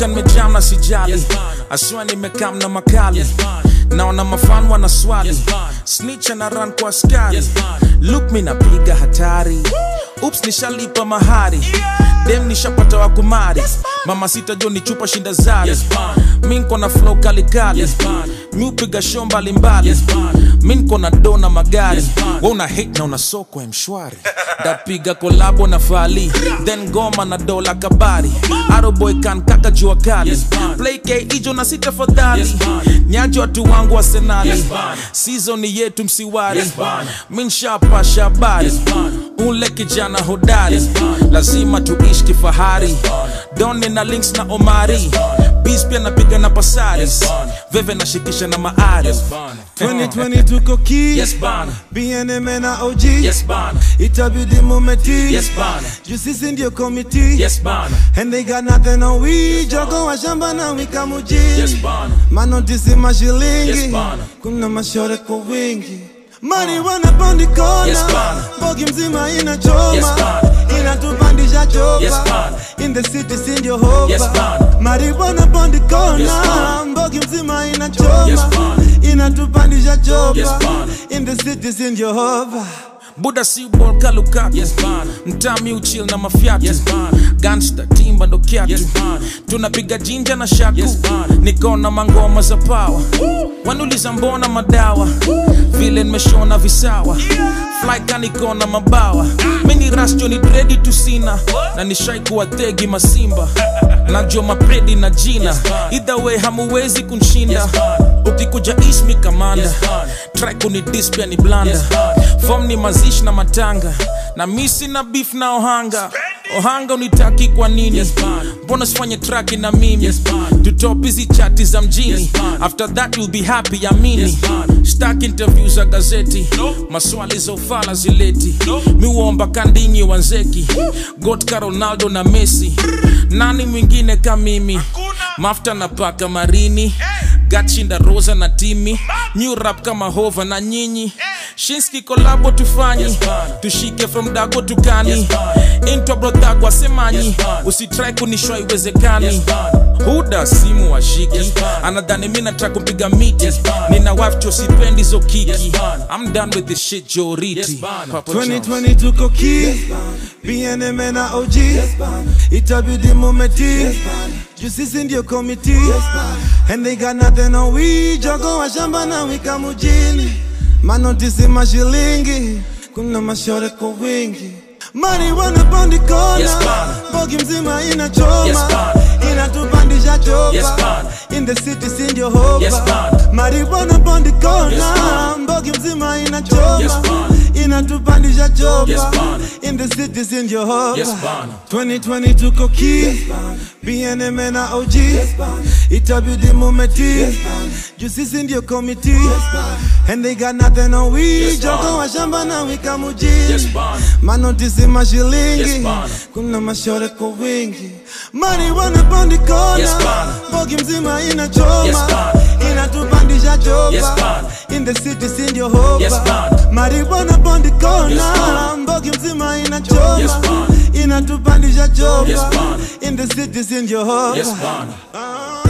mzuka nimejam na sijali aswa nimekam na makali naona mafan wana swali snitch na run kwa askari look mi napiga hatari ups nishalipa mahari dem nishapata wa kumari mama sita jo ni chupa shinda zari mi nko na flow kalikali mi upiga show mbalimbali mi nko na do na magari we una hate na una soko ya mshwari dapiga kolabo na fali then goma na dola kabari aroboy kan kaka jua kali play k ijo na sita fadhali nyajo watu wangu wa senali sizoni yetu msiwari mi nshapa shabari ule kijana hodari lazima tuishi kifahari doni na links na omari bis pia napiga na pasaris veve nashikisha na maari 2020 tuko ki Yes, bana. BNM na OG Yes, bana. itabidi mumeti Yes, bana. juu sisi ndio komiti Yes, bana. and they got nothing on we jogo wa shamba na wika mujini Yes, bana. manotisi mashilingi Yes, bana. kuna mashore kwa wingi marijuana pondi kona Yes, bana. bogi mzima inachoma Yes, bana. inatupandisha chopa Yes, bana. in the city sindio hopa Yes, bana. marijuana pondi kona Yes, bana. mbogi mzima inachoma Yes, bana. inatupandisha chopa Yes, bana. in the city sindio hopa buda si bol kalukaku Yes, bana. mtami uchil na mafyatu Yes, bana. gangsta timba ndo kyatu Yes, bana. tunapiga jinja na shaku Yes, bana. nikona mangoma za pawa wanuliza mbona madawa vile nimeshona visawa flyka nikona mabawa mini rasjo ni dredi tusina na nishaikuwa tegi masimba najua mapredi na jina Yes, bana. either way hamuwezi kunshinda Yes, bana. ukikuja ismi kamanda Yes, bana. track ni dispia ni blanda Yes, bana. fom ni mazishi na matanga na misi na beef na ohanga ohanga unitaki kwa nini Yes, bana. mbona sifanye traki na mimi Yes, bana. tutop hizi chati za mjini Yes, bana. after that you'll be happy amini Yes, bana. stak interview za gazeti maswali za ufala zileti miuomba kandinyi wanzeki gotka ronaldo na messi nani mwingine ka mimi mafta na paka marini gatshinda rosa na timi new rap kama hova na nyinyi shinski kolabo tufanyi Yes, bana. tushike from dago tukani Yes, bana. intwa brodhagwa semanyi Yes, bana. usitrai kunishwa iwezekani Yes, bana. huda simu washiki Yes, bana. anadhani mi nataka kupiga miti Yes, bana. nina wife chosipendi zo kiki Yes, bana. I'm done with this shit joriti Yes, bana. Papa John's. 2020 tuko ki BNM na OG itabidi mumeti juu sisi ndio komiti and they got nothing on we jogo wa shamba na wika mujini manotisi mashilingi kuna mashore kwa wingi marijuana pondi kona Yes, bana. bogi mzima inachoma Yes, bana. inatupandisha chopa Yes, bana. in the city sindio hopa Yes, bana. marijuana pondi kona Yes, bana. mbogi mzima inachoma Yes, bana. inatupandisha chopa Yes, bana. in the city sindio hopa Yes, bana. 2020 tuko ki BNM na OG itabidi mumeti juu sisi ndio komiti and they got nothing on we Yes, jogo bana. wa shamba na wika mujini Yes, bana. manotisi mashilingi Yes, bana. kuna mashore kwa wingi marijuana pondi kona Yes, bana. bogi mzima inachoma Yes, bana. inatupandisha chopa Yes, bana. in the city sindio hopa Yes, bana. marijuana pondi kona Yes, bana. mbogi mzima inachoma Yes, bana. inatupandisha chopa Yes, bana. in the city sindio hopa Yes, bana. Ah.